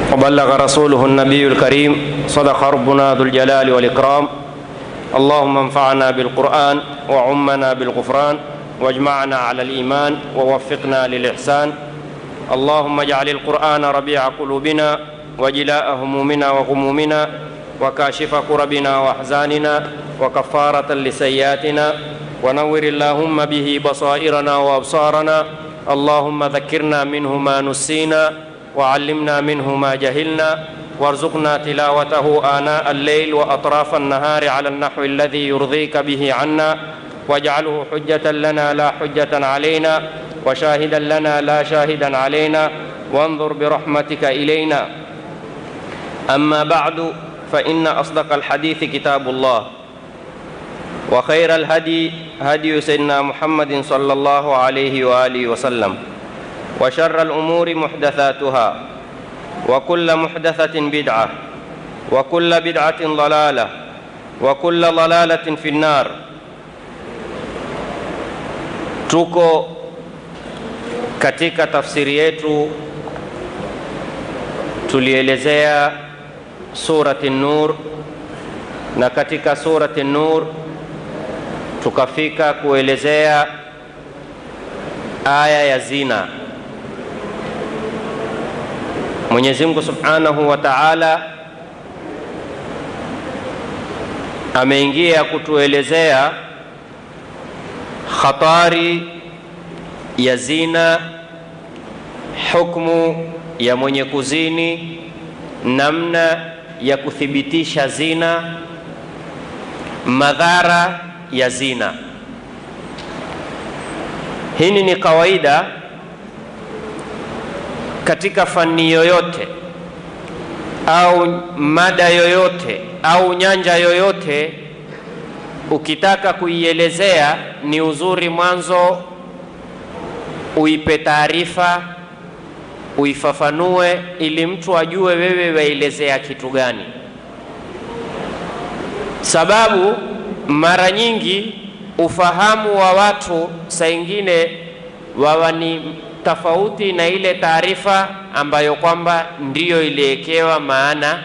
وبلغ رسوله النبي الكريم صدق ربنا ذو الجلال والإكرام اللهم انفعنا بالقرآن وعمنا بالغفران واجمعنا على الإيمان ووفقنا للإحسان اللهم اجعل القرآن ربيع قلوبنا وجلاء همومنا وغمومنا وكاشف كربنا وأحزاننا وكفارة لسيئاتنا ونور اللهم به بصائرنا وأبصارنا اللهم ذكرنا منه ما نسينا وعلمنا منه ما جهلنا وارزقنا تلاوته آناء الليل وأطراف النهار على النحو الذي يرضيك به عنا واجعله حجة لنا لا حجة علينا وشاهدا لنا لا شاهدا علينا وانظر برحمتك إلينا أما بعد فإن أصدق الحديث كتاب الله وخير الهدي هدي سيدنا محمد صلى الله عليه وآله وسلم وشر الأمور محدثاتها وكل محدثة بدعة وكل بدعة ضلالة وكل ضلالة في النار tuko katika tafsiri yetu tulielezea surati Nur, na katika surati Nur tukafika kuelezea aya ya zina. Mwenyezi Mungu Subhanahu wa Ta'ala ameingia kutuelezea khatari ya zina, hukmu ya mwenye kuzini, namna ya kuthibitisha zina, madhara ya zina. Hili ni kawaida katika fani yoyote au mada yoyote au nyanja yoyote ukitaka kuielezea ni uzuri mwanzo uipe taarifa, uifafanue, ili mtu ajue wewe waelezea kitu gani, sababu mara nyingi ufahamu wa watu saa ingine wawa ni tofauti na ile taarifa ambayo kwamba ndiyo iliwekewa maana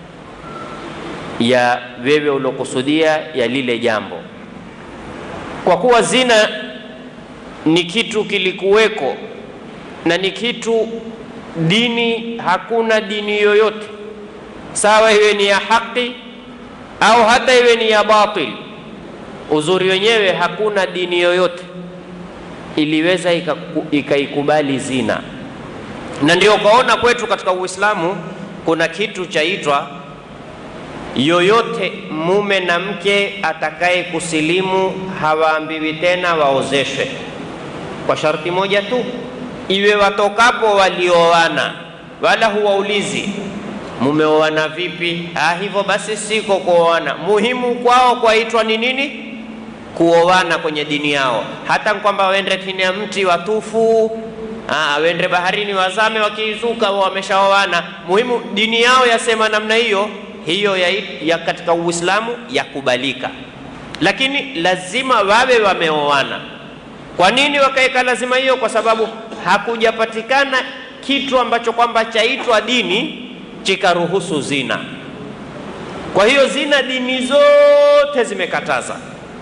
ya wewe uliokusudia ya lile jambo. Kwa kuwa zina ni kitu kilikuweko na ni kitu dini, hakuna dini yoyote sawa, iwe ni ya haki au hata iwe ni ya batil. Uzuri wenyewe, hakuna dini yoyote iliweza ikaikubali zina, na ndio ukaona kwetu katika Uislamu kuna kitu chaitwa yoyote mume na mke atakaye kusilimu hawaambiwi tena waozeshwe, kwa sharti moja tu, iwe watokapo walioana, wala huwaulizi mumeoana vipi. Ah, hivyo basi siko kuoana. Muhimu kwao kwaitwa ni nini? Kuoana kwenye dini yao, hata kwamba wende chini ya mti watufu, ah, wende baharini wazame, wakiizuka wameshaoana. Muhimu dini yao yasema namna hiyo hiyo ya, ya katika Uislamu yakubalika, lakini lazima wawe wameoana. Kwa nini wakaweka lazima hiyo? Kwa sababu hakujapatikana kitu ambacho kwamba chaitwa dini chikaruhusu zina. Kwa hiyo zina dini zote zimekataza.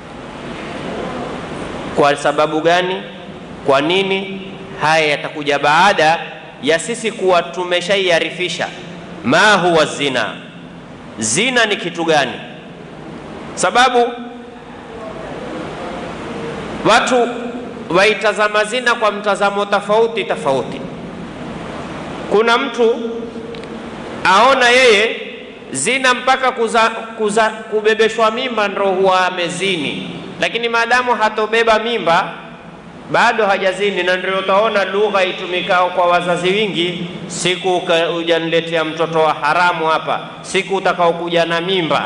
Kwa sababu gani? Kwa nini? Haya yatakuja baada ya sisi kuwa tumeshaiarifisha ma huwa zina Zina ni kitu gani? Sababu watu waitazama zina kwa mtazamo tofauti tofauti. Kuna mtu aona yeye zina mpaka kuza, kuza, kubebeshwa mimba ndo huwa amezini, lakini maadamu hatobeba mimba bado hajazini, na ndio utaona lugha itumikao kwa wazazi wingi, siku hujaniletea mtoto wa haramu hapa, siku utakaokuja na mimba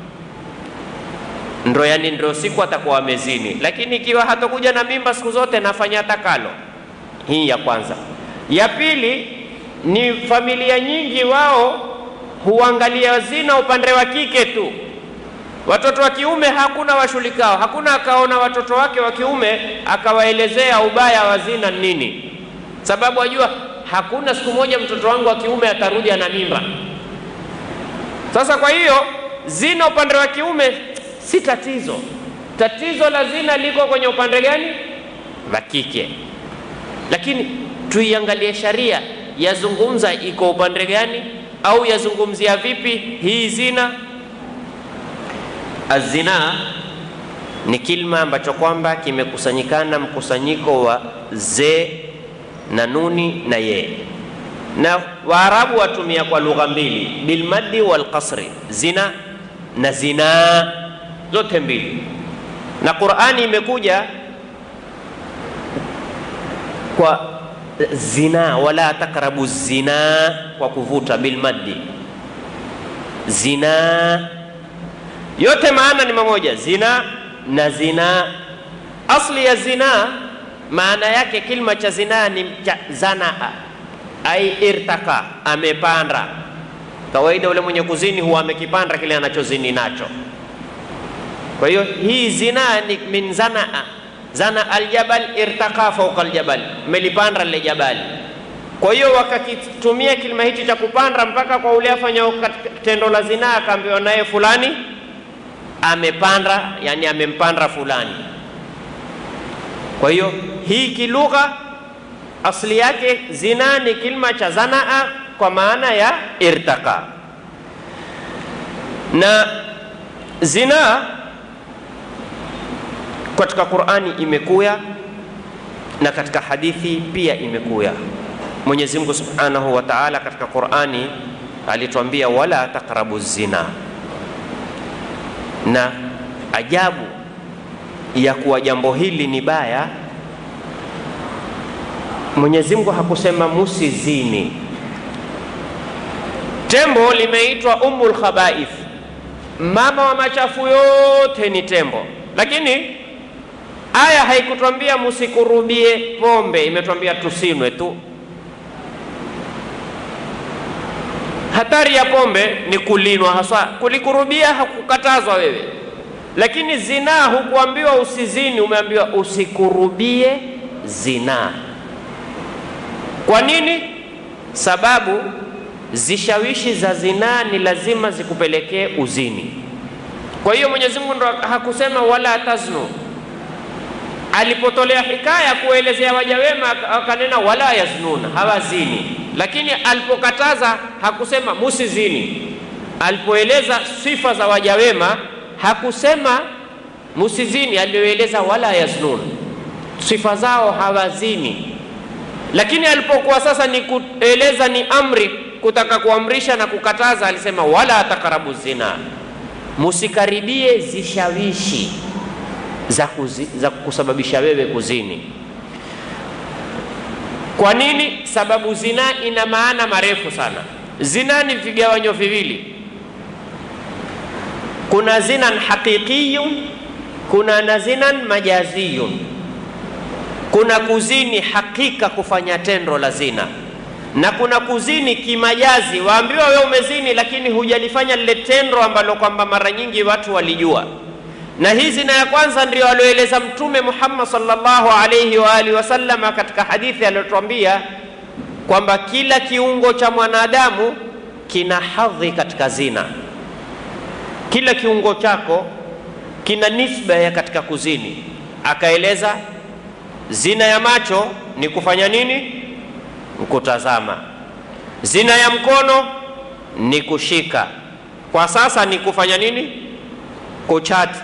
ndo, yani ndio siku atakuwa amezini. Lakini ikiwa hatakuja na mimba siku zote, nafanya takalo. Hii ya kwanza. Ya pili ni familia nyingi, wao huangalia zina upande wa kike tu watoto wa kiume hakuna washughulikao, hakuna akaona watoto wake wa kiume akawaelezea ubaya wa zina nini, sababu ajua hakuna siku moja mtoto wangu wa kiume atarudi ana mimba. Sasa kwa hiyo zina upande wa kiume si tatizo. Tatizo la zina liko kwenye upande gani? Wa kike. Lakini tuiangalie sharia yazungumza iko upande gani, au yazungumzia vipi hii zina? Azina ni kilma ambacho kwamba kimekusanyikana mkusanyiko wa ze na nuni na ye, na Waarabu watumia kwa lugha mbili, bilmaddi wal qasri, zina na zinaa, zote mbili. Na Qur'ani imekuja kwa zina, wala takrabu zina, kwa kuvuta bilmaddi, zina yote maana ni mamoja, zina na zina. Asli ya zina maana yake kilma cha zina ni cha zanaa, ai irtaka, amepanda. Kawaida ule mwenye kuzini huwa amekipanda kile anachozini nacho. Kwa hiyo hii zina ni min zanaa, zana aljabal irtaka fauka aljabal, melipanda lile jabali. Kwa hiyo wakakitumia kilima hichi cha kupanda mpaka kwa ule afanya tendo la zina, akaambiwa naye fulani amepanda yani amempanda fulani. Kwa hiyo hii kilugha asli yake zina ni kilma cha zanaa kwa maana ya irtaka, na zina katika Qur'ani imekuya na katika hadithi pia imekuya. Mwenyezi Mungu Subhanahu wa Ta'ala katika Qur'ani alituambia wala taqrabu zina na ajabu ya kuwa jambo hili ni baya, Mwenyezi Mungu hakusema musizini. Tembo limeitwa ummul khabaith, mama wa machafu yote ni tembo, lakini aya haikutwambia musikurubie pombe, imetwambia tusinwe tu. Hatari ya pombe ni kulinwa hasa, kulikurubia hakukatazwa wewe, lakini zinaa hukuambiwa usizini, umeambiwa usikurubie zinaa. Kwa nini? Sababu zishawishi za zinaa ni lazima zikupelekee uzini. Kwa hiyo Mwenyezi Mungu ndo hakusema wala taznu. Alipotolea hikaya kuelezea waja wema akanena wala yaznuna, hawazini lakini alipokataza hakusema musizini. Alipoeleza sifa za waja wema hakusema musizini, alioeleza wala yaznun, sifa zao hawazini. Lakini alipokuwa sasa ni kueleza ni amri, kutaka kuamrisha na kukataza, alisema wala takarabu zina, musikaribie zishawishi za, kuzi, za kusababisha wewe kuzini. Kwa nini? Sababu zina ina maana marefu sana. Zina ni vigawanyo viwili, kuna zinan haqiqiyun, kuna na zinan majaziyun. Kuna kuzini hakika, kufanya tendo la zina, na kuna kuzini kimajazi, waambiwa wewe umezini, lakini hujalifanya lile tendo ambalo kwamba mara nyingi watu walijua na hii zina ya kwanza ndio alioeleza Mtume Muhammad sallallahu alayhi wa alihi wasallam katika hadithi aliyotuambia kwamba kila kiungo cha mwanadamu kina hadhi katika zina. Kila kiungo chako kina nisba ya katika kuzini. Akaeleza zina ya macho ni kufanya nini? Kutazama. Zina ya mkono ni kushika. Kwa sasa ni kufanya nini? Kuchati.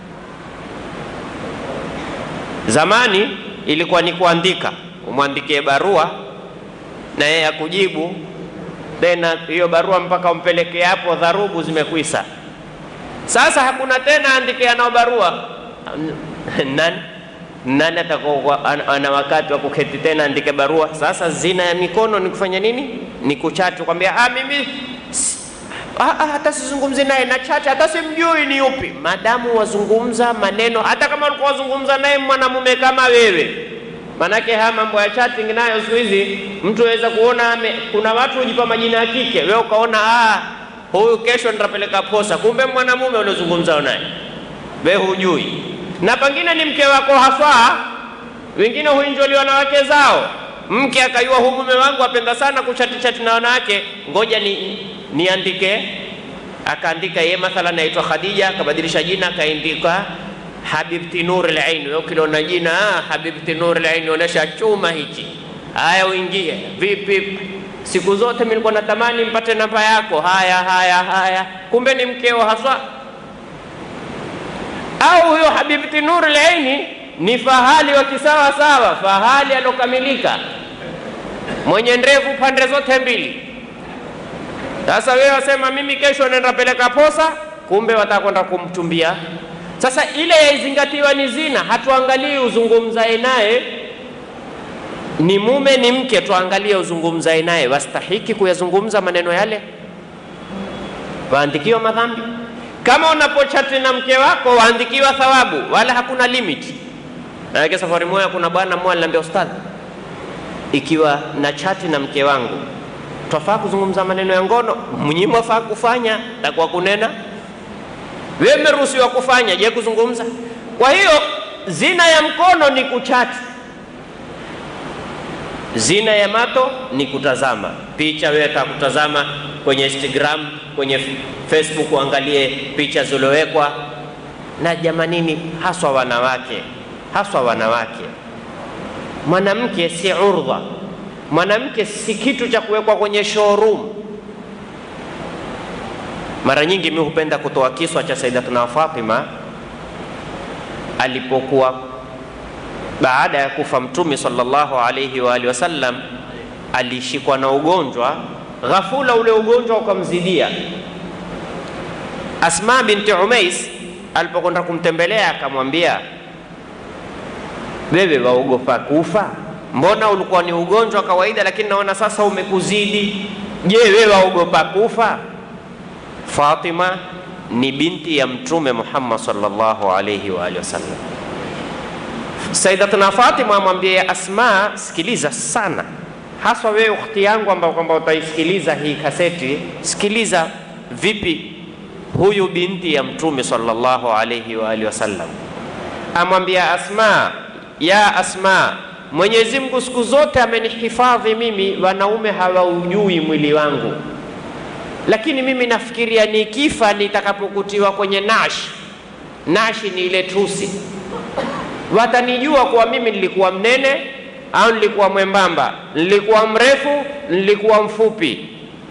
Zamani ilikuwa ni kuandika, umwandikie barua na yeye akujibu, tena hiyo barua mpaka umpelekee hapo, dharubu zimekwisa. Sasa hakuna tena andike anao barua nani nani atakuwa ana wakati wa kuketi tena andike barua? Sasa zina ya mikono ni kufanya nini? Ni kuchati, kwambia ah, mimi hata sizungumzi naye na chache, hata simjui ni yupi. Madamu wazungumza maneno, hata kama ulikuwa wazungumza naye mwanamume kama wewe, manake haya mambo ya chatting nayo siku hizi mtu aweza kuona ame, kuna watu hujipa majina ya kike, wewe ukaona ah, huyu kesho nitapeleka posa, kumbe mwanamume uliozungumza naye wewe hujui, na pengine ni mke wako haswa. Wengine huinjoliwa na wake zao, Mke akayua hu mume wangu apenda sana kuchati chati na wanawake, ngoja ni niandike. Akaandika yeye mathalan aitwa Khadija, akabadilisha jina akaandika Habibti Nur al-Ain. Wewe ukiliona jina ah, Habibti Nur al-Ain, onesha chuma hichi. Haya, uingie vipi? Siku zote mimi nilikuwa natamani mpate namba yako. Haya haya haya, kumbe ni mkeo haswa. Au huyo Habibti Nur al-Ain ni fahali wa kisawa sawa, fahali alokamilika, mwenye ndevu pande zote mbili. Sasa wewe wasema mimi kesho naenda peleka posa, kumbe watakwenda kumchumbia. Sasa ile yaizingatiwa ni zina, hatuangalii uzungumzae naye ni mume ni mke, tuangalie uzungumzae naye wastahiki kuyazungumza maneno yale, waandikiwa madhambi. Kama unapochati na mke wako waandikiwa thawabu, wala hakuna limit. Maanake safari moja kuna bwana mmoja aliniambia, ustadhi, ikiwa na chati na mke wangu twafaa kuzungumza maneno ya ngono? Mnyi mwafaa kufanya takuwa kunena, wewe mmeruhusiwa kufanya, je kuzungumza? Kwa hiyo zina ya mkono ni kuchati, zina ya mato ni kutazama picha. Wewe utakutazama kwenye Instagram, kwenye Facebook, uangalie picha zilizowekwa na jamanini, haswa wanawake, haswa wanawake. Mwanamke si urdha mwanamke si kitu cha kuwekwa kwenye showroom. Mara nyingi mimi hupenda kutoa kiswa cha Sayyidatuna Fatima alipokuwa baada ya kufa Mtume sallallahu alayhi wa alihi wasallam, alishikwa na ugonjwa ghafula, ule ugonjwa ukamzidia. Asma binti Umais alipokwenda kumtembelea akamwambia, wewe waogopa kufa? Mbona ulikuwa ni ugonjwa wa kawaida, lakini naona sasa umekuzidi. Je, wewe waogopa kufa? Fatima ni binti ya Mtume Muhammad sallallahu alayhi wa alihi wasallam. Sayyidatuna Fatima amwambia Asma, sikiliza sana, haswa wewe ukhti yangu, ambao kwamba utaisikiliza hii kaseti, sikiliza vipi huyu binti ya Mtume sallallahu alayhi wa alihi wasallam amwambia Asma, ya Asma, Mwenyezi Mungu siku zote amenihifadhi mimi, wanaume hawaujui mwili wangu, lakini mimi nafikiria nikifa, nitakapokutiwa kwenye nashi. Nashi ni ile tusi, watanijua kuwa mimi nilikuwa mnene au nilikuwa mwembamba, nilikuwa mrefu, nilikuwa mfupi.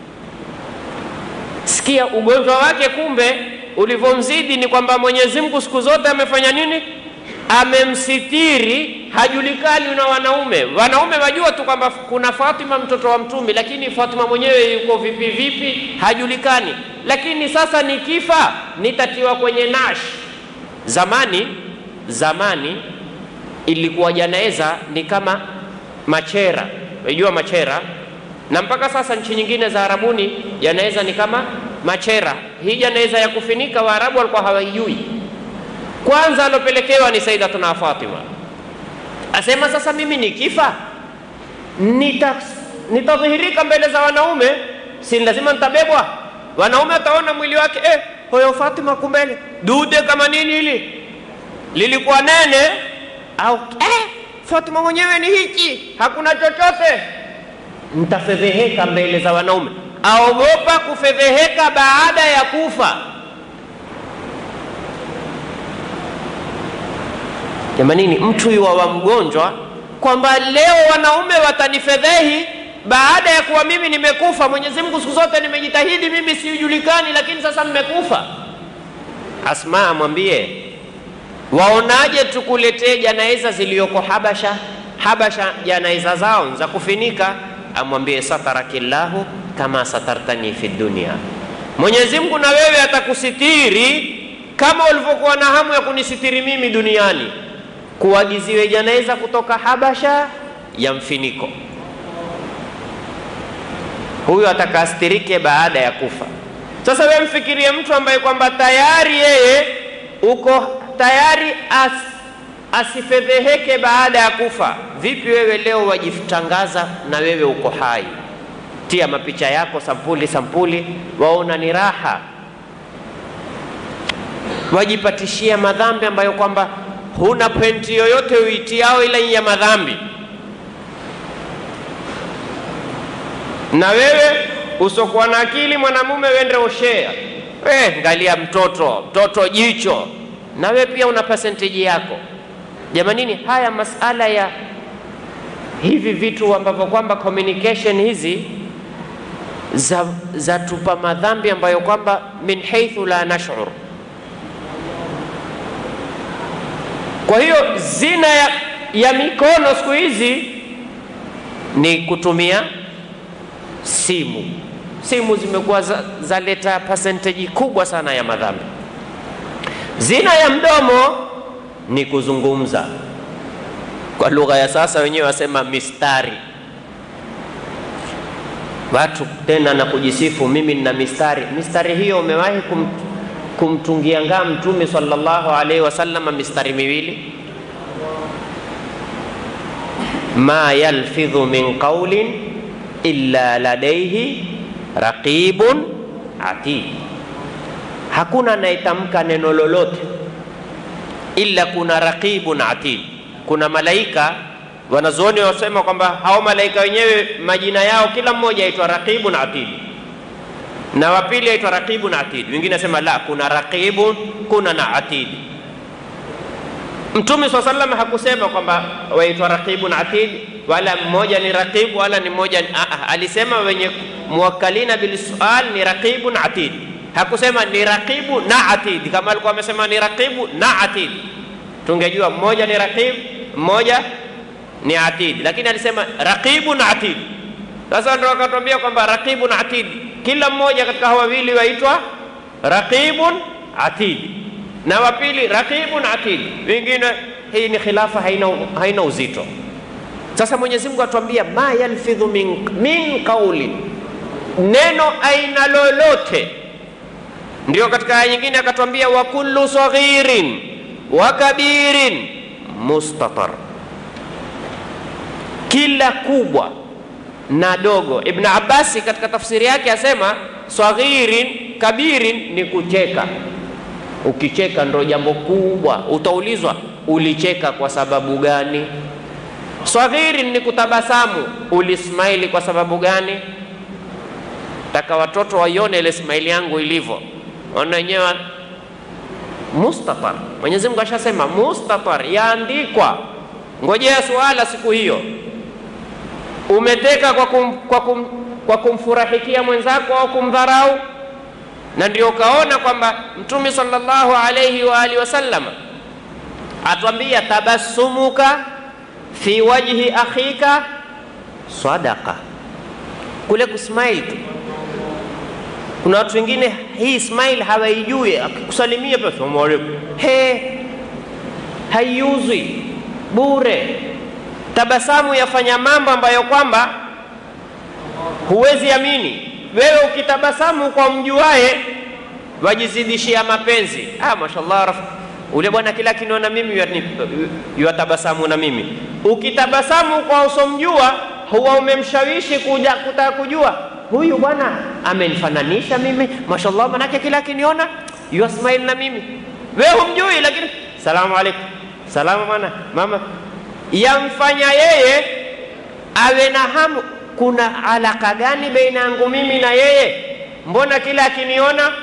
Sikia ugonjwa wake, kumbe ulivyomzidi ni kwamba Mwenyezi Mungu siku zote amefanya nini? amemsitiri hajulikani na wanaume. Wanaume wajua tu kwamba kuna Fatima mtoto wa Mtume, lakini Fatima mwenyewe yuko vipi vipi hajulikani. Lakini sasa nikifa nitatiwa kwenye nash. Zamani zamani ilikuwa janaeza ni kama machera, unajua machera, na mpaka sasa nchi nyingine za Arabuni janaeza ni kama machera. Hii janaeza ya kufinika Waarabu walikuwa hawaijui kwanza alopelekewa ni Sayyidatuna Fatima, asema sasa mimi nikifa nita nitadhihirika mbele za wanaume, si lazima nitabebwa. Wanaume wataona mwili wake, eh, huyo Fatima kumbele dude kama nini hili lilikuwa nene, au eh, Fatima mwenyewe ni hichi, hakuna chochote. Nitafedheheka mbele za wanaume. Aogopa kufedheheka baada ya kufa. Jamanini, mtu yuwa mgonjwa kwamba leo wanaume watanifedhehi baada ya kuwa mimi nimekufa. Mwenyezi Mungu siku zote nimejitahidi, mimi sijulikani, lakini sasa mmekufa. Asma amwambie, waonaje tukuletee janaiza ziliyoko Habasha? Habasha janaiza zao za kufinika. Amwambie, satarakillahu kama satartani fi dunia, Mwenyezi Mungu na wewe atakusitiri kama ulivyokuwa na hamu ya kunisitiri mimi duniani kuagiziwe janaiza kutoka Habasha ya mfiniko. Huyu atakastirike baada ya kufa. Sasa wewe mfikirie mtu ambaye kwamba tayari yeye uko tayari as, asifedheheke baada ya kufa. Vipi wewe leo wajitangaza na wewe uko hai, tia mapicha yako sampuli sampuli, waona ni raha, wajipatishia madhambi ambayo kwamba huna penti yoyote uitiao ila ya madhambi. na wewe usokuwa na akili mwanamume wende oshea eh, ngalia mtoto mtoto jicho, na wewe pia una percentage yako. Jamanini, haya masala ya hivi vitu ambavyo kwamba communication hizi za, za tupa madhambi ambayo kwamba min haithu la nashur. Kwa hiyo zina ya, ya mikono siku hizi ni kutumia simu. Simu zimekuwa zaleta za percentage kubwa sana ya madhambi. Zina ya mdomo ni kuzungumza, kwa lugha ya sasa wenyewe wasema mistari watu tena na kujisifu, mimi nina mistari. Mistari hiyo umewahi kum, kumtungia ngaa Mtume sallallahu alaihi wasallam mistari miwili? ma yalfidhu min qaulin illa ladaihi raqibun atid, hakuna anayetamka neno lolote illa kuna raqibun atid, kuna malaika wanazuoni wasema kwamba hao malaika wenyewe majina yao kila mmoja aitwa raqibun atid, na wa pili aitwa raqibun atid. Wengine nasema la, kuna raqibun kuna na atid. Mtume swalla sallam hakusema kwamba waitwa raqibun atid, wala mmoja ni raqib wala ni mmoja ni, alisema wenye muwakkalina bil sual ni raqibun atid. Hakusema ni raqibu na atid. Kama alikuwa amesema ni raqibu na atid, tungejua mmoja ni raqib, mmoja ni atid, lakini alisema raqibun atid. Sasa ndio akatwambia kwamba raqibun atid, kila mmoja katika hawa wawili waitwa raqibun atid, na wa pili raqibun atid. Wengine hii ni khilafa, haina, haina uzito. Sasa Mwenyezi Mungu atuambia ma yalfidhu min, min qauli, neno aina lolote. Ndio katika aya nyingine akatwambia wa kullu saghirin wa kabirin mustatar kila kubwa na dogo. Ibn Abbasi katika tafsiri yake asema saghirin kabirin ni kucheka. Ukicheka ndo jambo kubwa, utaulizwa ulicheka kwa sababu gani? Saghirin ni kutabasamu, ulismaili kwa sababu gani? Taka watoto waione ile smaili yangu ilivyo, ona wenyewe mustatar. Mwenyezi Mungu ashasema mustatar, yaandikwa. Ngojea suala siku hiyo umeteka kwa, kum, kwa, kum, kwa kumfurahikia mwenzako au kumdharau. Na ndio ukaona kwamba Mtume sallallahu alayhi wa alihi wasallam atwambia tabassumuka fi wajhi akhika sadaqa, kule kusmile tu. Kuna watu wengine hii smile hawaijui, akikusalimia pia salamu alaykum, he, haiuzwi bure tabasamu yafanya mambo ambayo kwamba huwezi amini. Wewe ukitabasamu kwa mjuae wajizidishia mapenzi. Ah, mashallah raf ule bwana kila kiniona mimi yuatabasamu na mimi. Ukitabasamu kwa usomjua, huwa umemshawishi kuja kutaka kujua huyu bwana amenifananisha mimi, mashallah, manake kila kiniona yu smile na mimi. Wewe humjui, lakini salamu alaikum, salamu bwana mama yamfanya yeye awe na hamu. Kuna alaka gani baina yangu mimi na yeye? Mbona kila akiniona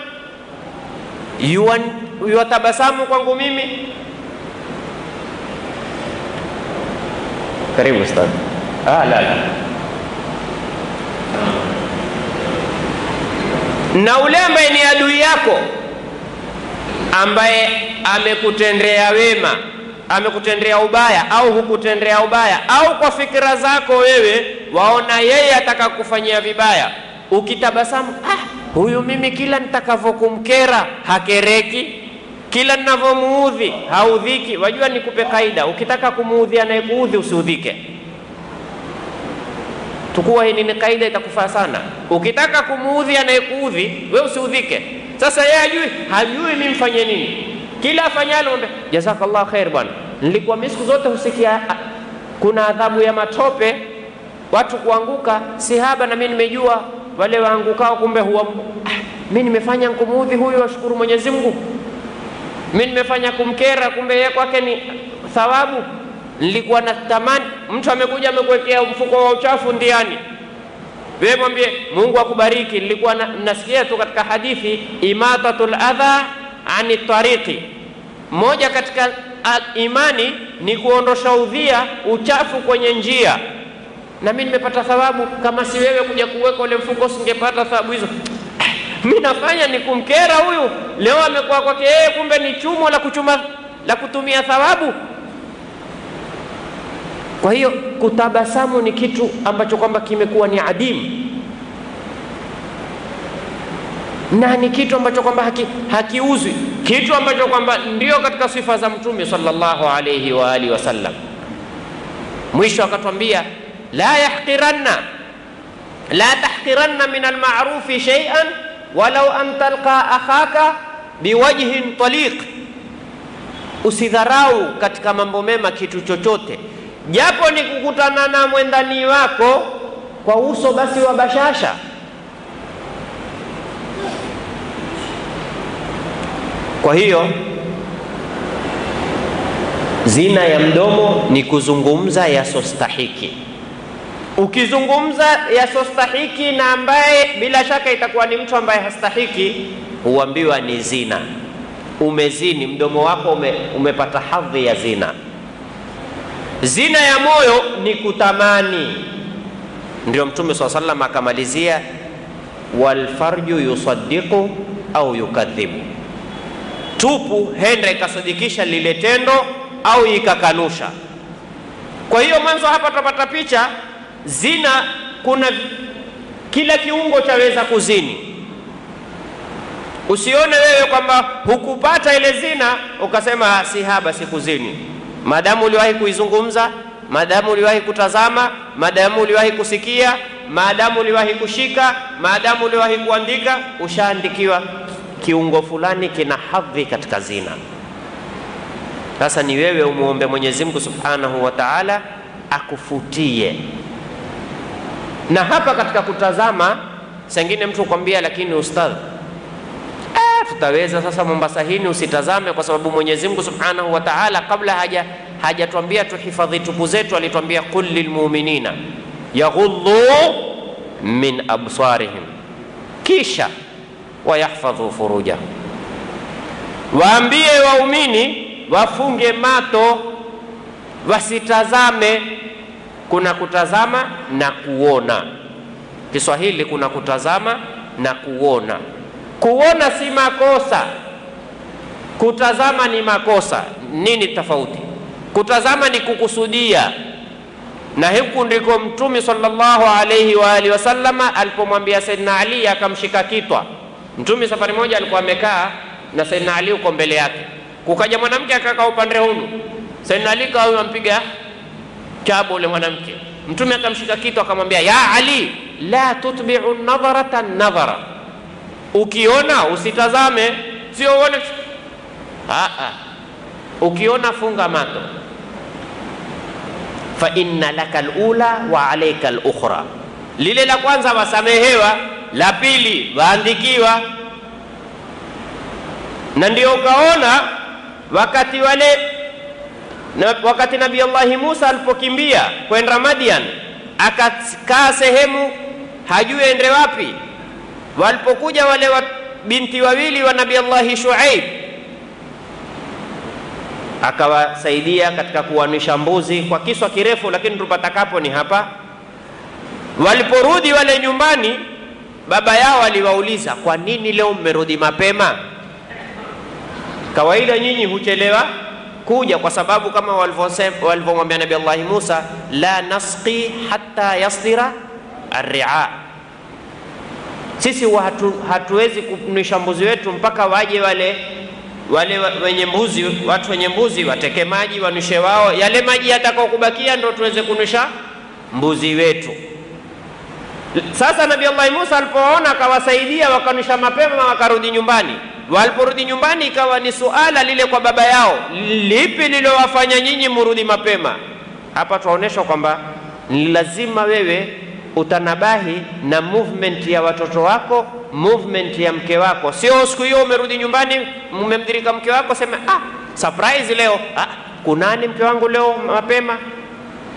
yuwatabasamu kwangu mimi? Karibu ustadhi. Ah, la, la. Na ule ambaye ni adui yako ambaye amekutendea wema amekutendea ubaya au hukutendea ubaya au kwa fikira zako wewe waona yeye ataka kufanyia vibaya, ukitabasamu, ah, huyu mimi kila nitakavyokumkera hakereki, kila ninavyomuudhi haudhiki. Wajua, nikupe kaida, ukitaka kumuudhi anayekuudhi usiudhike. Tukua hii ni kaida, itakufaa sana. Ukitaka kumuudhi anayekuudhi we usiudhike. Sasa yeye hajui, hajui mimi mfanye nini kila afanyalo mwambie jazakallah khair bwana. Nilikuwa mimi siku zote husikia kuna adhabu ya matope, watu kuanguka, si haba, na mimi nimejua wale waangukao, kumbe huwa ah, mimi nimefanya kumuudhi huyu, washukuru Mwenyezi Mungu. Mimi nimefanya kumkera, kumbe yeye kwake ni thawabu. Nilikuwa na tamani, mtu amekuja amekuwekea mfuko wa uchafu ndiani, wewe mwambie Mungu akubariki. Nilikuwa na, nasikia tu katika hadithi imatatul adha ani tariqi, moja katika a, imani ni kuondosha udhia uchafu kwenye njia, na mimi nimepata thawabu. Kama si wewe kuja kuweka ule mfuko, singepata thawabu hizo. Mi nafanya ni kumkera huyu, leo amekuwa kwake yeye, kumbe ni chumo la kuchuma la kutumia thawabu. Kwa hiyo kutabasamu ni kitu ambacho kwamba kimekuwa ni adimu na ni kitu ambacho kwamba haki, hakiuzwi, kitu ambacho kwamba ndio katika sifa za Mtume sallallahu alayhi wa alihi wasallam. Mwisho akatwambia la yahqiranna la tahqiranna min almarufi shay'an walau an talqa akhaka biwajhin taliq, usidharau katika mambo mema kitu chochote japo ni kukutana na mwendani wako kwa uso basi wa bashasha. Kwa hiyo zina ya mdomo ni kuzungumza yasostahiki. Ukizungumza yasostahiki na ambaye bila shaka itakuwa ni mtu ambaye hastahiki, huambiwa ni zina. Umezini, mdomo wako ume, umepata hadhi ya zina. Zina ya moyo ni kutamani. Ndio Mtume swalla sallam akamalizia, walfarju yusaddiqu au yukadhibu, tupu henda ikasadikisha lile tendo au ikakanusha. Kwa hiyo mwanzo hapa tutapata picha zina, kuna kila kiungo chaweza kuzini. Usione wewe kwamba hukupata ile zina ukasema si haba sikuzini maadamu uliwahi kuizungumza, maadamu uliwahi kutazama, maadamu uliwahi kusikia, maadamu uliwahi kushika, maadamu uliwahi kuandika, ushaandikiwa kiungo fulani kina hadhi katika zina. Sasa ni wewe umuombe Mwenyezi Mungu Subhanahu wa Ta'ala akufutie. Na hapa katika kutazama, sengine mtu kwambia, lakini ustadh tutaweza sasa Mombasa hini usitazame, kwa sababu Mwenyezi Mungu Subhanahu wa Ta'ala kabla haja hajatwambia tuhifadhi tupu zetu, alitwambia qul lilmuminina yaghuddu min absarihim, kisha wayahfadhu furujahum, waambie waumini wafunge mato wasitazame. Kuna kutazama na kuona. Kiswahili kuna kutazama na kuona. Kuona si makosa, kutazama ni makosa. Nini tofauti? Kutazama ni kukusudia, na huku ndiko Mtume sallallahu alayhi wa alihi wasallama alipomwambia Saidina Ali akamshika kitwa. Mtume safari moja alikuwa amekaa na Saidina Ali uko mbele yake, kukaja mwanamke akakaa upande hunu, Saidina Ali kawa ampiga chabo ule mwanamke. Mtume akamshika kitwa akamwambia, ya Ali la tutbi'u nadharata nadhara Ukiona usitazame, sio uone. Aa, ukiona funga mato. Fa inna laka alula wa alayka alukhra, lile la kwanza wasamehewa, la pili waandikiwa. Na ndio ukaona wakati wale na wakati Nabii Allahi Musa alipokimbia kwenda Madian, akakaa sehemu hajui ende wapi walipokuja wale wa binti wawili wa Nabii Allahi Shuaib, akawasaidia katika kuwanisha mbuzi kwa kiswa kirefu, lakini tupatakapo ni hapa. Waliporudi wale nyumbani, baba yao aliwauliza, kwa nini leo mmerudi mapema? Kawaida nyinyi huchelewa kuja, kwa sababu kama walivyomwambia Nabii Allahi Musa, la nasqi hatta yasdira arria sisi hatu, hatuwezi kunisha mbuzi wetu mpaka waje wale wale wenye mbuzi, watu wenye mbuzi wateke maji wanushe wao, yale maji yatakao kubakia ndo tuweze kunusha mbuzi wetu. Sasa Nabii Allah Musa alipoona akawasaidia, wakanusha mapema, wakarudi nyumbani. Waliporudi nyumbani, ikawa ni suala lile kwa baba yao, lipi lilowafanya nyinyi murudi mapema? Hapa tuwaonyeshwa kwamba ni lazima wewe utanabahi na movement ya watoto wako, movement ya mke wako. Sio siku hiyo umerudi nyumbani, mmemdirika mke wako, sema ah, surprise leo. Ah, kunani mke wangu leo mapema?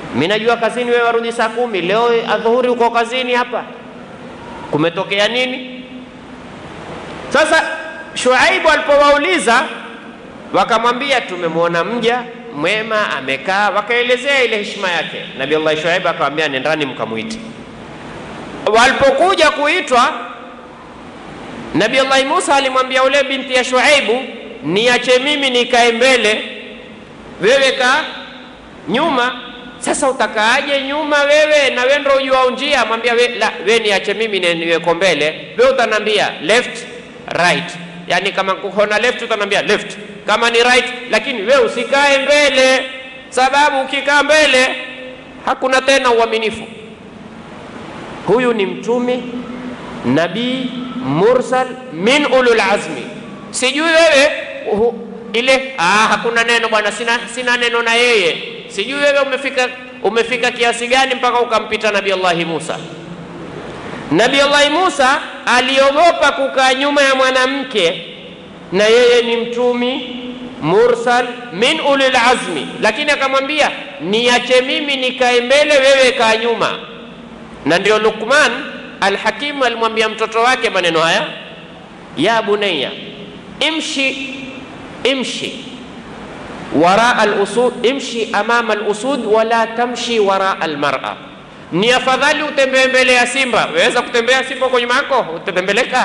mi najua kazini, wewe warudi saa kumi, leo adhuhuri uko kazini hapa, kumetokea nini? Sasa Shuaibu alipowauliza wakamwambia, tumemwona mja mwema amekaa, wakaelezea ile heshima yake. Nabii Allah Shuaibu akamwambia, nendani mkamwite. Walipokuja kuitwa, Nabii Allah Musa alimwambia ule binti ya Shuaibu, niache mimi nikae mbele, wewe kaa nyuma. Sasa utakaaje nyuma wewe na wewe ndio ujua njia? Mwambia we, la, we niache mimi niweko mbele, wewe utanambia left right, yani kama kuona left utanambia left, kama ni right, lakini we usikae mbele, sababu ukikaa mbele hakuna tena uaminifu. Huyu ni mtume nabii mursal min ulul azmi. Sijui wewe uh, ile ah, hakuna neno bwana, sina, sina neno na yeye. Sijui wewe umefika, umefika kiasi gani mpaka ukampita Nabii Allahi Musa. Nabii Allahi Musa aliogopa kukaa nyuma ya mwanamke, na yeye ni mtumi mursal min ulil azmi, lakini akamwambia niache mimi nikae mbele, wewe kaa nyuma. Na ndio Luqman Alhakimu alimwambia mtoto wake maneno haya, ya bunayya imshi imshi wara alusud imshi amama alusud wala tamshi wara almar'a, ni afadhali utembee mbele ya simba. Waweza kutembea simba kwa nyuma yako, utatembeleka?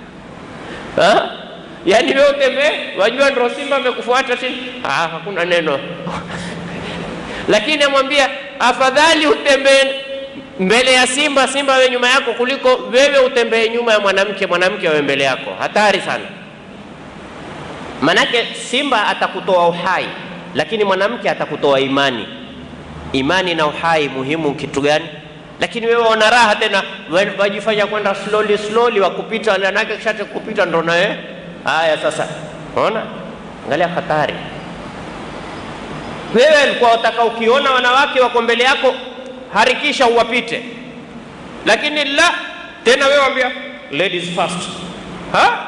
Yaani wewe utembee, wajua ndio simba amekufuata chini. Ah, hakuna neno lakini amwambia afadhali utembee mbele ya simba, simba awe nyuma yako, kuliko wewe utembee nyuma ya mwanamke, mwanamke awe mbele yako. Hatari sana. Manake simba atakutoa uhai, lakini mwanamke atakutoa imani. Imani na uhai muhimu kitu gani? Lakini wewe una raha tena, wajifanya kwenda slowly slowly, wakupita wanake, kisha kupita ndo nawe haya. Sasa unaona, angalia hatari. Wewe alikuwa utaka ukiona wanawake wako mbele yako harikisha uwapite, lakini la tena wewe wambia ladies first ha?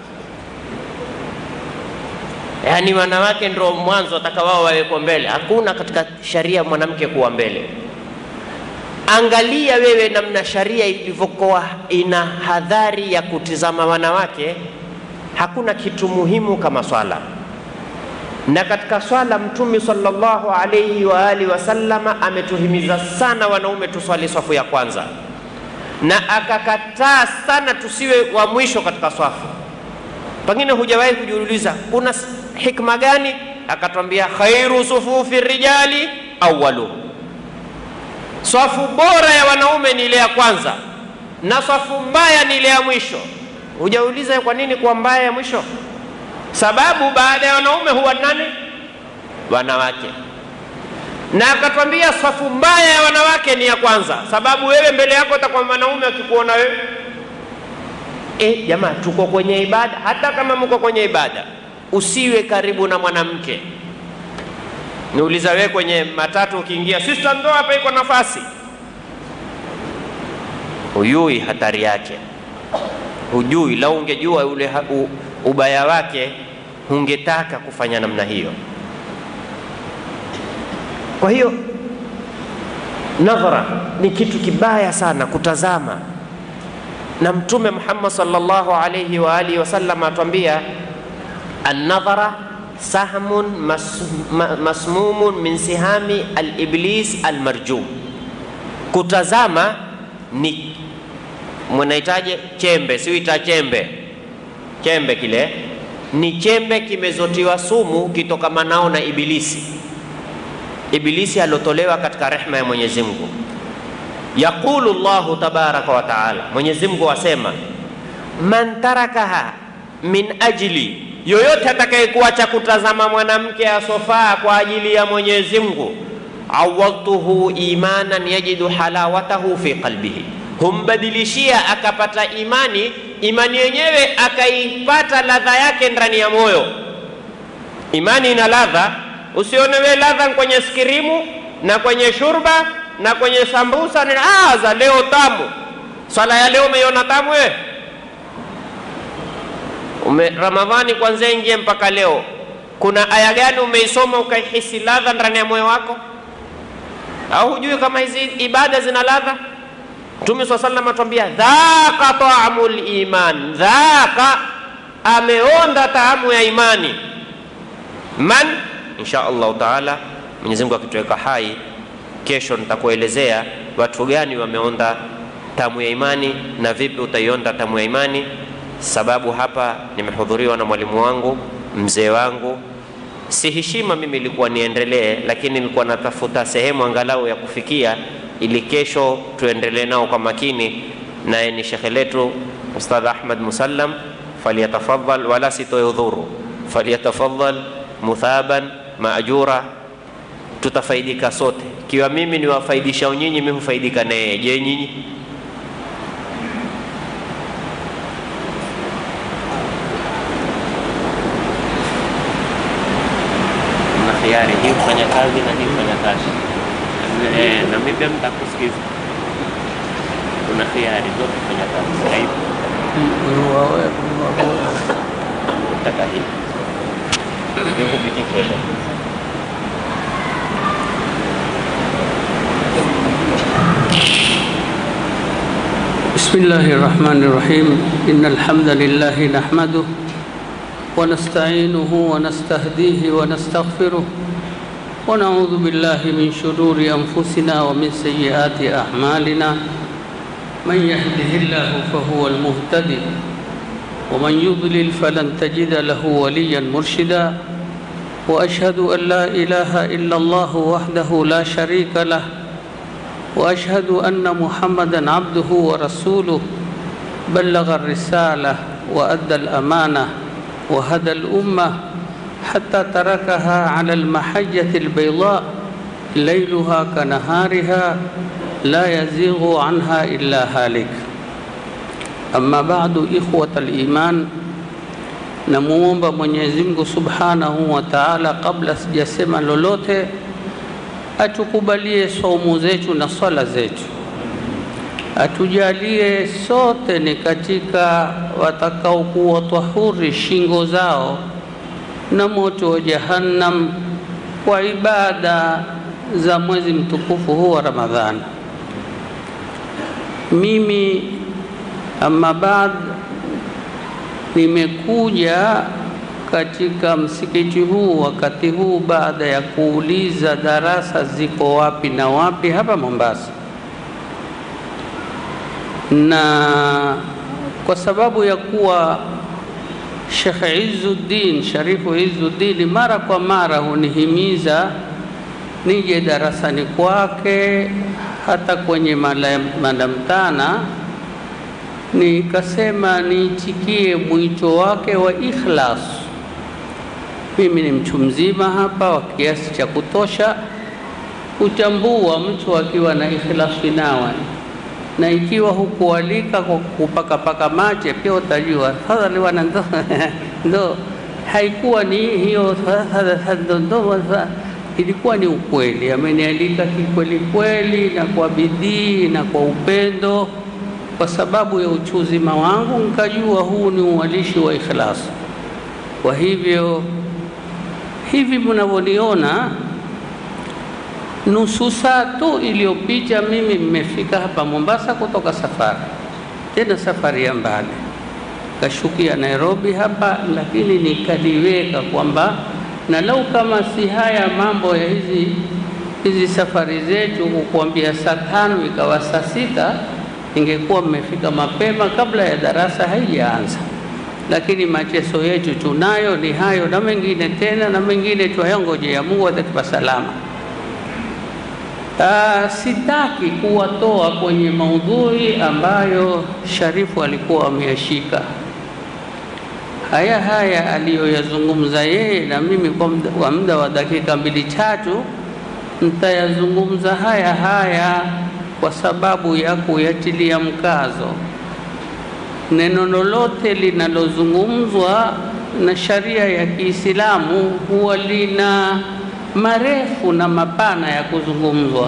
Yaani wanawake ndio mwanzo wataka wao wawekwa mbele. Hakuna katika sharia mwanamke kuwa mbele. Angalia wewe namna sharia ilivyokuwa ina hadhari ya kutizama wanawake. Hakuna kitu muhimu kama swala, na katika swala Mtume sallallahu alayhi wa alihi wasallama ametuhimiza sana wanaume tuswali swafu ya kwanza, na akakataa sana tusiwe wa mwisho katika swafu. Pengine hujawahi kujiuliza kuna hikma gani? Akatwambia khairu sufufi rijali awalu, swafu bora ya wanaume ni ile ya kwanza na swafu mbaya ni ile ya mwisho. Hujauliza kwa nini kuwa mbaya ya mwisho? Sababu baada ya wanaume huwa nani? Wanawake. Na akatwambia swafu mbaya ya wanawake ni ya kwanza, sababu wewe mbele yako utakuwa mwanaume akikuona wewe E, jamaa tuko kwenye ibada. Hata kama mko kwenye ibada, usiwe karibu na mwanamke. Niuliza wewe, kwenye matatu ukiingia, sister, ndo hapa iko nafasi, hujui hatari yake, hujui. Lau ungejua ule u, ubaya wake, hungetaka kufanya namna hiyo. Kwa hiyo nadhara ni kitu kibaya sana kutazama na Mtume Muhammad sallallahu alayhi wa alihi wasallam atuambia, annadhara sahmun mas, ma, masmumun min sihami aliblis almarjum, kutazama ni mwanahitaje chembe, siuita chembe, chembe kile ni chembe kimezotiwa sumu kitokamanao na Ibilisi, Ibilisi alotolewa katika rehma ya Mwenyezi Mungu. Yaqulu Allahu tabaraka wa taala, Mwenyezi Mungu asema, man tarakaha min ajli, yoyote atakayekuacha kutazama mwanamke asofaa kwa ajili ya Mwenyezi Mungu, awadtuhu imanan yajidu halawatahu fi qalbihi, humbadilishia akapata imani, imani yenyewe akaipata ladha yake ndani ya moyo. Imani ina ladha, usione we ladha kwenye skirimu na kwenye shurba na kwenye sambusa ni ah, za leo tamu. Swala ya leo umeiona tamu wewe? Ume, Ramadhani kwanza ingie mpaka leo, kuna aya gani umeisoma ukaihisi ladha ndani ya moyo wako? au hujui kama hizi ibada zina ladha? Mtume swalla sallam atuambia dhaka taamul iman, dhaka ameonda taamu ya imani. Man insha Allahu taala, Mwenyezi Mungu akituweka hai, kesho nitakuelezea watu gani wameonda tamu ya imani na vipi utaionda tamu ya imani. Sababu hapa nimehudhuriwa na mwalimu wangu mzee wangu si heshima mimi ilikuwa niendelee, lakini nilikuwa natafuta sehemu angalau ya kufikia ili kesho tuendelee nao kwa makini. Naye ni shekhe letu Ustadh Ahmad Musallam, falyatafadhal, wala sitoe udhuru, falyatafadhal muthaban maajura, tutafaidika sote. Ikiwa mimi niwafaidisha nyinyi, mimi hufaidika naye. Je, nyinyi? na hiari hii kufanya kazi na hii kufanya kazi eh, na mimi pia nitakusikiza. Kuna hiari zote kufanya kazi Skype, nataka hii nikupitishe بسم الله الرحمن الرحيم إن الحمد لله نحمده ونستعينه ونستهديه ونستغفره ونعوذ بالله من شرور أنفسنا ومن سيئات أعمالنا من يهده الله فهو المهتدي ومن يضلل فلن تجد له وليا مرشدا وأشهد أن لا إله إلا الله وحده لا شريك له واشهد ان محمدا عبده ورسوله بلغ الرساله وادى الامانه وهدى الامه حتى تركها على المحجه البيضاء ليلها كنهارها لا يزيغ عنها الا هالك اما بعد اخوه الايمان namuomba mwenyezi mungu subhanahu wa taala kabla sijasema lolote atukubalie saumu zetu na swala zetu, atujalie sote ni katika watakaokuwa tahuri shingo zao na moto wa Jahannam kwa ibada za mwezi mtukufu huu wa Ramadhani. Mimi amma baad, nimekuja katika msikiti huu wakati huu baada ya kuuliza darasa ziko wapi na wapi hapa Mombasa, na kwa sababu ya kuwa Sheikh Izzuddin Sharifu Izzuddin mara kwa mara hunihimiza nije darasani kwake hata kwenye madamtana, nikasema niitikie mwito wake wa ikhlas mimi ni mtu mzima hapa wa kiasi cha kutosha kutambua mtu akiwa na ikhlasi nawa, na ikiwa hukualika kwa kupakapaka mache pia utajua fadhali wana ndo, ndo haikuwa ni hiyo ndo, ndo, ilikuwa ni ukweli. Amenialika kikweli kweli na kwa bidii na kwa upendo, kwa sababu ya uchuzima wangu nikajua huu ni uwalishi wa ikhlasi. Kwa hivyo hivi mnavyoniona, nusu saa tu iliyopita mimi mmefika hapa Mombasa kutoka safari, tena safari ya mbali, kashukia Nairobi hapa, lakini nikaliweka kwamba na lau kama si haya mambo ya hizi hizi safari zetu kukuambia saa tano ikawa saa sita, ingekuwa mmefika mapema kabla ya darasa haijaanza lakini mateso yetu tunayo ni hayo na mengine tena na mengine twayangojea Mungu atatupa salama. Aa, sitaki kuwatoa kwenye maudhui ambayo Sharifu alikuwa ameyashika. Haya haya aliyoyazungumza yeye na mimi kwa muda wa dakika mbili tatu nitayazungumza haya haya kwa sababu ya kuyatilia mkazo neno lolote linalozungumzwa na sharia ya Kiislamu huwa lina marefu na mapana ya kuzungumzwa.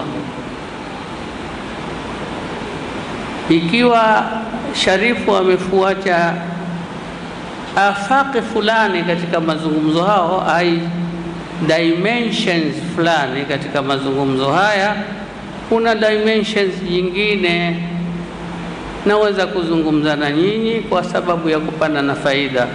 Ikiwa Sharifu amefuata afaqi fulani katika mazungumzo hao, ai dimensions fulani katika mazungumzo haya, kuna dimensions nyingine naweza kuzungumza na nyinyi kwa sababu ya kupanda na faida.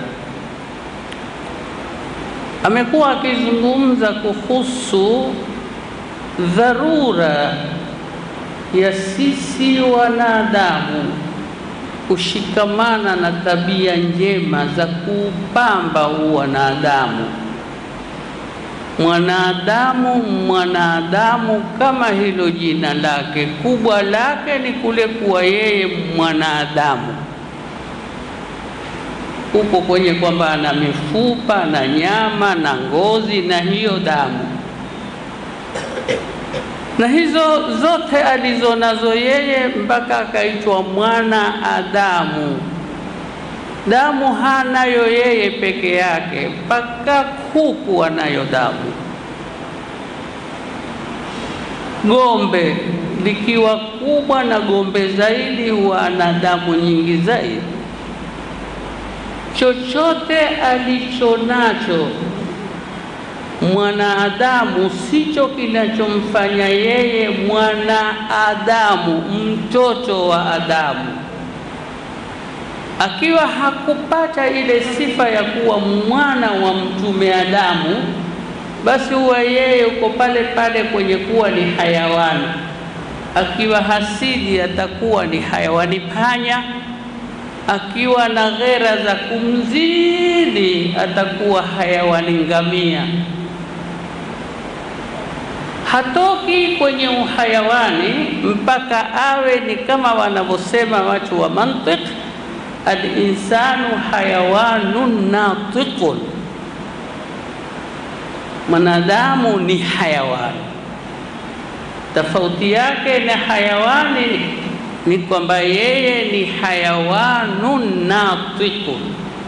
Amekuwa akizungumza kuhusu dharura ya sisi wanadamu kushikamana na tabia njema za kuupamba huu wanadamu. Mwanadamu, mwanadamu kama hilo jina lake, kubwa lake ni kule kuwa yeye mwanadamu, huko kwenye kwamba ana mifupa na nyama na ngozi na hiyo damu na hizo zote alizo nazo yeye mpaka akaitwa mwana Adamu. Damu hanayo yeye peke yake, mpaka kuku anayo damu. Gombe likiwa kubwa na gombe zaidi, huwa ana damu nyingi zaidi. Chochote alicho nacho mwanadamu sicho kinachomfanya yeye mwanadamu, mtoto wa Adamu. Akiwa hakupata ile sifa ya kuwa mwana wa mtume Adamu, basi huwa yeye uko pale pale kwenye kuwa ni hayawani. Akiwa hasidi atakuwa ni hayawani panya, akiwa na ghera za kumzidi atakuwa hayawani ngamia hatoki kwenye uhayawani mpaka awe ni kama wanavyosema watu wa mantiq, alinsanu hayawanun natiqun, mwanadamu ni hayawani. Tofauti yake na hayawani ni kwamba yeye ni hayawanun natiqun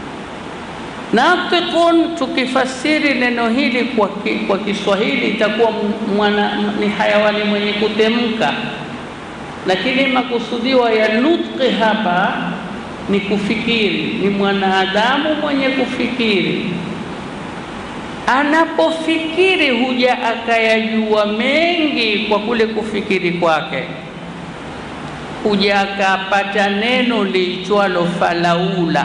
Natiqun, tukifasiri neno hili kwa, ki, kwa Kiswahili itakuwa mwana, ni hayawani mwenye kutemka, lakini makusudiwa ya nutqi hapa ni kufikiri, ni mwanadamu mwenye kufikiri. Anapofikiri huja akayajua mengi kwa kule kufikiri kwake, huja akapata neno liitwalo falaula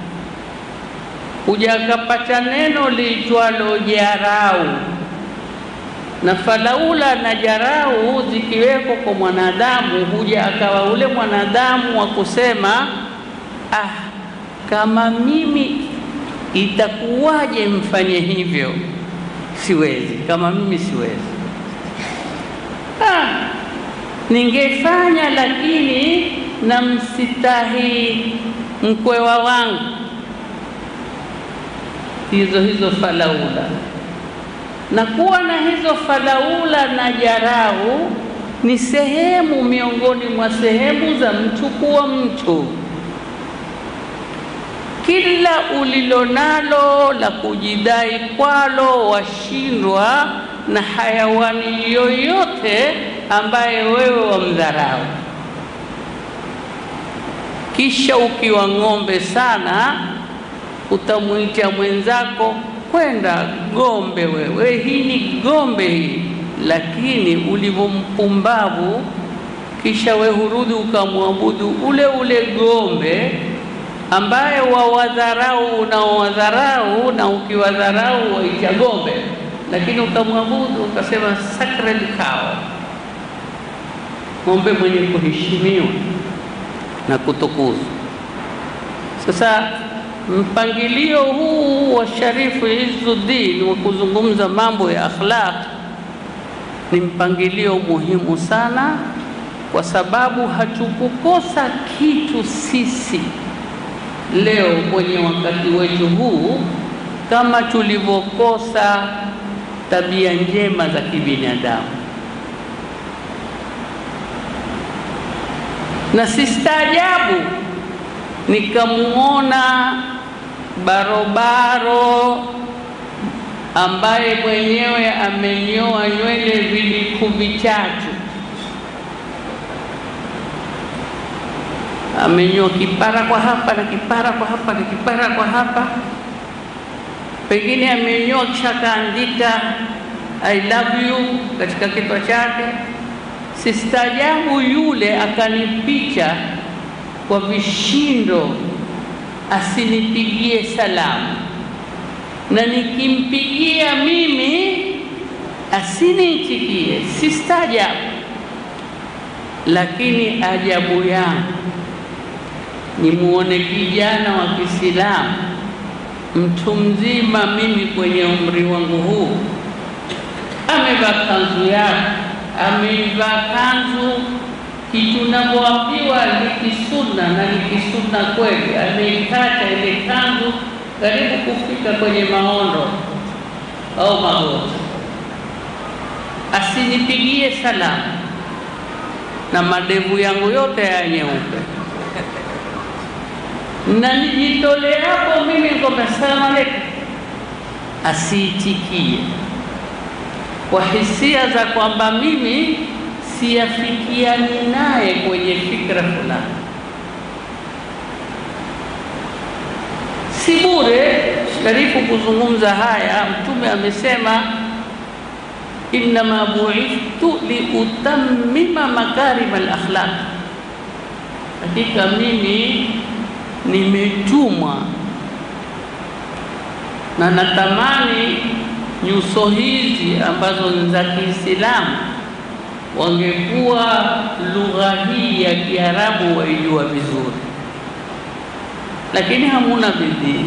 huja akapata neno liitwalo jarau, na falaula na jarau zikiwekwa kwa mwanadamu, huja akawa ule mwanadamu wa kusema ah, kama mimi itakuwaje mfanye hivyo? Siwezi, kama mimi siwezi. Ah, ningefanya lakini namsitahi mkwewa wangu hizo hizo falaula na kuwa na hizo falaula na jarau ni sehemu miongoni mwa sehemu za mtu kuwa mtu. Kila ulilonalo la kujidai kwalo washindwa na hayawani yoyote ambaye wewe wamdharau. Kisha ukiwa ng'ombe sana utamwita mwenzako kwenda gombe, wewe hii ni gombe hii, lakini ulivyo mpumbavu, kisha we hurudi ukamwabudu ule ule gombe ambaye wawadharau unaowadharau, na ukiwadharau waita gombe, lakini ukamwabudu ukasema sacred cow, ng'ombe mwenye kuheshimiwa na kutukuzwa. Sasa mpangilio huu wa Sharifu Izzuddin wa kuzungumza mambo ya akhlaq ni mpangilio muhimu sana, kwa sababu hatukukosa kitu sisi leo kwenye wakati wetu huu kama tulivyokosa tabia njema za kibinadamu, na sistaajabu nikamuona barobaro ambaye mwenyewe amenyoa nywele viliku vitatu, amenyoa kipara kwa hapa na kipara kwa hapa na kipara kwa hapa, pengine amenyoa kisha kaandika I love you katika kichwa chake, Sistaajabu yule akanipicha kwa vishindo, asinipigie salamu, na nikimpigia mimi asiniitikie. Sistaajabu, lakini ajabu yangu nimuone kijana wa Kiislamu mtu mzima, mimi kwenye umri wangu huu, amevaa kanzu yake, ameivaa kanzu kitu navyoambiwa ni kisunna na ni kisunna kweli, ameikata ile kanzu karibu kufika kwenye maondo au magoti, asinipigie salamu na madevu yangu yote ya nyeupe na nijitole hapo mimi kwamba salamu alaikum, asiitikie kwa hisia za kwamba mimi siyafikiani naye kwenye fikra fulani. Si bure Sharifu kuzungumza haya, Mtume amesema innama buithtu liutammima makarima alakhlaq, hakika mimi nimetumwa na natamani nyuso hizi ambazo ni za Kiislamu wangekuwa lugha hii ya Kiarabu waijua vizuri, lakini hamuna bidii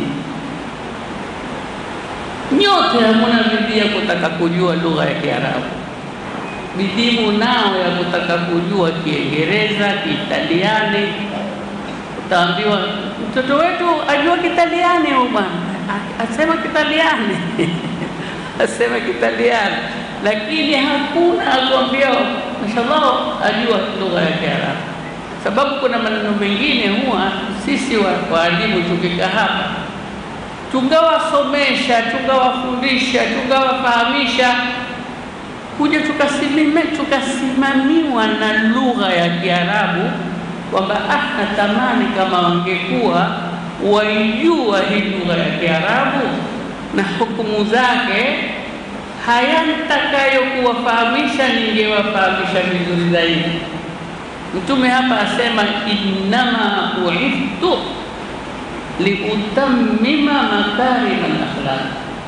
nyote, hamuna bidii ya kutaka kujua lugha ya Kiarabu. Bidii munao ya kutaka kujua Kiingereza, Kiitaliani. Utaambiwa mtoto wetu ajua Kitaliani, huyu bwana asema Kitaliani asema Kitaliani, lakini hakuna akwambia mashallah ajua lugha ya Kiarabu, sababu kuna maneno mengine huwa sisi waalimu tukika hapa tungawasomesha tungawafundisha tungawafahamisha, kuja tukasimame tukasimamiwa na lugha ya Kiarabu kwamba ah, natamani kama wangekuwa waijua hii lugha ya Kiarabu na hukumu zake, haya nitakayokuwafahamisha ningewafahamisha vizuri zaidi. Mtume hapa asema innama buithtu liutammima makarima al-akhlaq.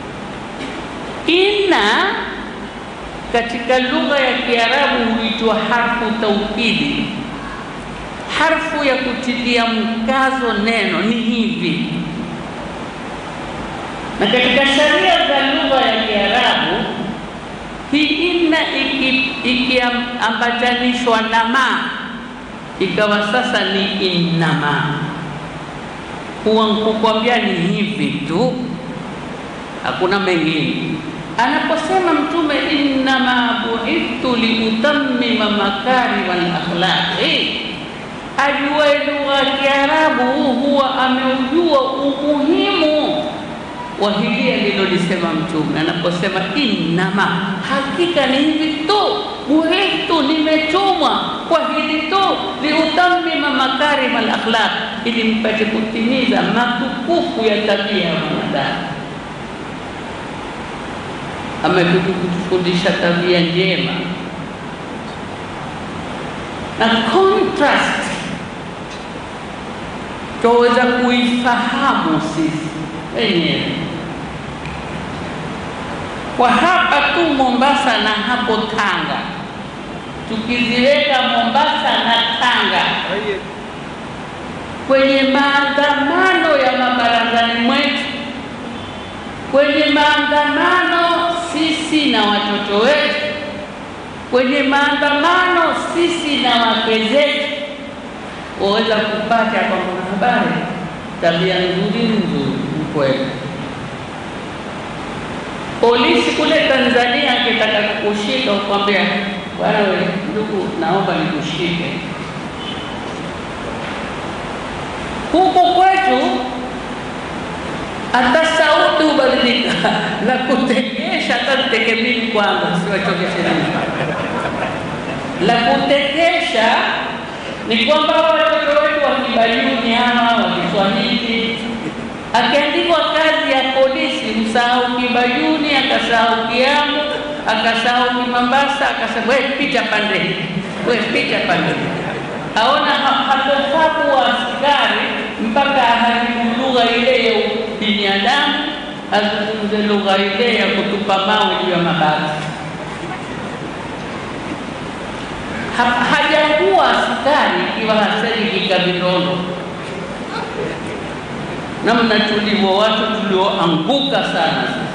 Inna katika lugha ya Kiarabu huitwa harfu taukidi, harfu ya kutilia mkazo neno ni hivi. Na katika sharia za lugha ya Kiarabu hii inna ikiambatanishwa na ma ikawa sasa ni innama huwa nkukwambia ni hivi tu, hakuna mengine. Anaposema Mtume innama buithtu liutammima makarima al-akhlaqi, ajue lugha ya Kiarabu huwa ameujua umuhimu wa hili alilolisema Mtume anaposema innama, hakika ni hivi tu, buithtu, nimetumwa kwa hili tu, liutammima makarima al-akhlaq, ili mpate kutimiza matukufu ya tabia ya mwanadamu. Amekuja kutufundisha tabia njema na contrast, twaweza kuifahamu sisi wenyewe kwa hapa tu Mombasa na hapo Tanga, tukiziweka Mombasa na Tanga kwenye maandamano ya mabarazani mwetu, kwenye maandamano sisi na watoto wetu, kwenye maandamano sisi na wake zetu, waweza kupata kwamba habari tabia nzuri nzuri kweli. Polisi kule Tanzania akitaka kukushika ukwambia, bwana wewe ndugu, naomba nikushike. Huku kwetu hata sauti hubadilika na kutekesha, hata nitekemili kwanza, siwachokeshe nini. La kutekesha ni kwamba watoto wetu wa Kibayuni ama wa Kiswahili akiandikwa kazi ya polisi, msahau Kibayuni, akasahau Kiamu, akasahau Kimambasa, akasema wewe pita pande hii we picha pale, aona ha- hatofaa kuwa askari mpaka aharibu lugha ile ya binadamu, azungumze lugha ile ya kutupa mawe juu ya mabati. Ha- hajakuwa askari ikiwa hasemi kikavirondo namna tulivyo watu tulioanguka sana sasa.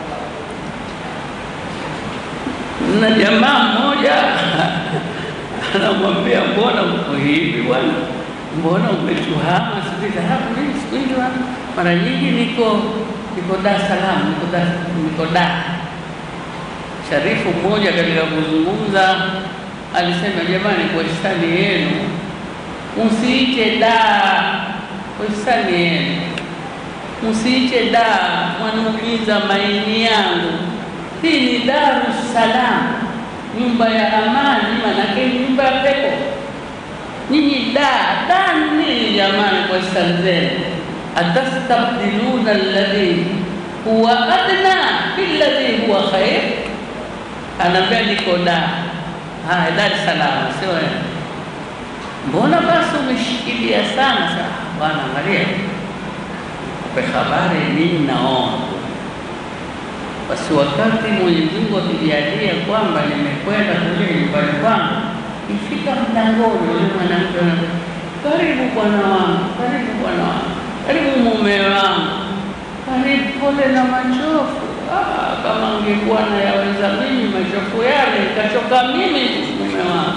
Na jamaa mmoja anamwambia mbona uko hivi bwana, mbona umetuhama siku hizi? "Ah, mimi siku hizi bwana, mara nyingi niko niko Dar es Salaam, niko Dar niko Dar. Sharifu mmoja katika kuzungumza alisema, jamani, kwa hisani yenu msiite Dar, kwa hisani yenu msiite Dar, mwanaumiza maini yangu. Hii ni Daru Salam, nyumba ya amani, manake ni nyumba ya pepo. Nyinyi Dar, Dar ni nini jamani? Kwa hisani zenu, atastabdiluna alladhi huwa adna billadhi huwa khair. Anaambia niko Dar. Haya, Dar es Salaam, sio wewe. Mbona basi umeshikilia sana sana? Bwana, angalia pe habari nini naona basi, wakati Mwenyezi Mungu akijalia kwamba nimekwenda kule nyumbani kwangu, ifika mlangoni, yule mwanamke anasema, karibu bwana wangu, karibu bwana wangu, karibu mume wangu, karibu, pole na machofu. Ah, kama angekuwa nayaweza mimi machofu yale, nikachoka mimi mume wangu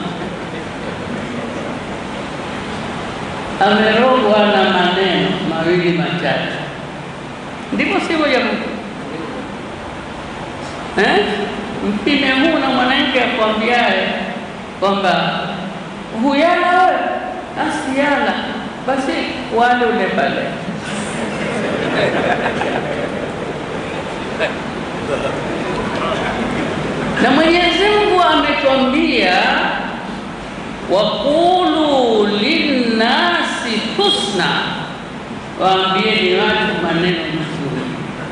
amerogwa na maneno mawili matatu, ndipo sivyo jamani? Eh, mpime huu na mwanamke akwambiaye kwamba huyala wewe, asiyala basi wale ule pale na Mwenyezi Mungu ametuambia waqulu linnasi husna, waambieni watu maneno mazuri.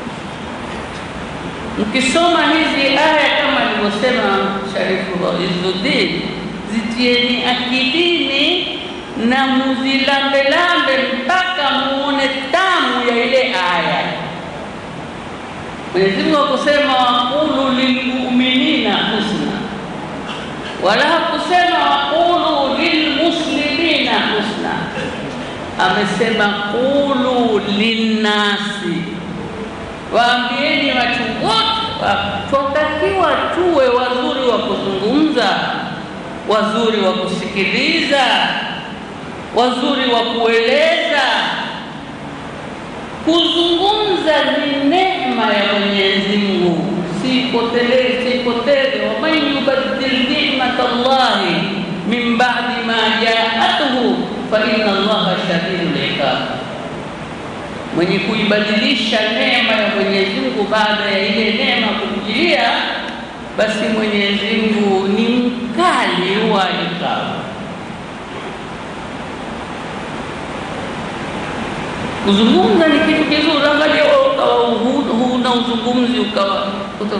Mkisoma hizi aya kama alivyosema Sharifu Izzuddin, zitieni akilini na muzilambelambe mpaka muone tamu ya ile aya. Mwenyezi Mungu akusema waqulu lilmuminina husna wala hakusema waqulu lilmuslimina husna, amesema qulu linnasi, waambieni watu wote. Twatakiwa tuwe wazuri wa kuzungumza, wazuri wa kusikiliza, wazuri wa kueleza. Kuzungumza ni neema ya Mwenyezi Mungu, sipotelee sipoteze. waman yubaddil ni'mat Allahi min ba'di ma ja'atuhu fa inna Allaha shadidul iqab, mwenye kuibadilisha neema ya Mwenyezi Mungu baada ya ile neema kumjilia, basi Mwenyezi Mungu ni mkali wa iqab. Kuzungumza ni kitu kizuri. Angalia wewe ukawa hu- huna uzungumzi ukawa uta-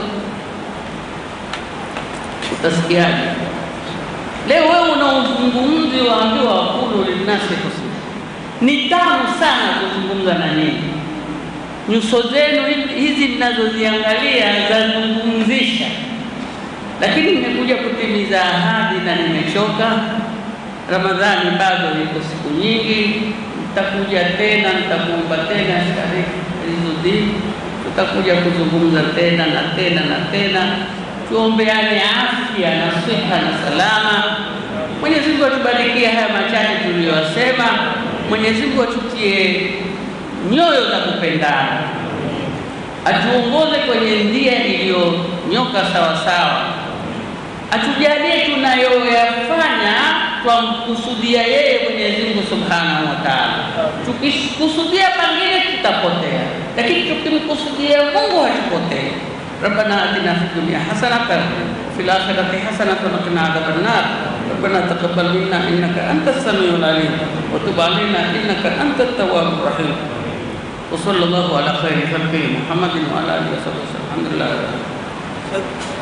utasikiaje? Leo wewe una uzungumzi waambiwa waqulu linnasi husna, ni tamu sana kuzungumza na nyinyi. Nyuso zenu hizi- hizi mnazoziangalia zazungumzisha, lakini nimekuja kutimiza ahadi na nimechoka. Ramadhani bado iko siku nyingi, nitakuja tena, nitakuomba tena Sharif Izzuddin, tutakuja kuzungumza tena na tena na tena, tuombeane afya na siha na salama. Mwenyezi Mungu atubarikie haya machache tuliyosema. Mwenyezi Mungu atutie nyoyo za kupendana, atuongoze kwenye njia iliyonyoka sawasawa atujalie tunayoyafanya twamkusudia yeye Mwenyezi Mungu Subhanahu wa Ta'ala. Tukikusudia pengine tutapotea, lakini tukimkusudia Mungu hatupotee. ربنا آتنا في الدنيا حسنة وفي الآخرة حسنة وقنا عذاب النار ربنا تقبل منا إنك أنت السميع العليم وتب علينا إنك أنت التواب الرحيم وصلى الله على خير خلقه محمد وعلى آله وصحبه وسلم الحمد لله رب العالمين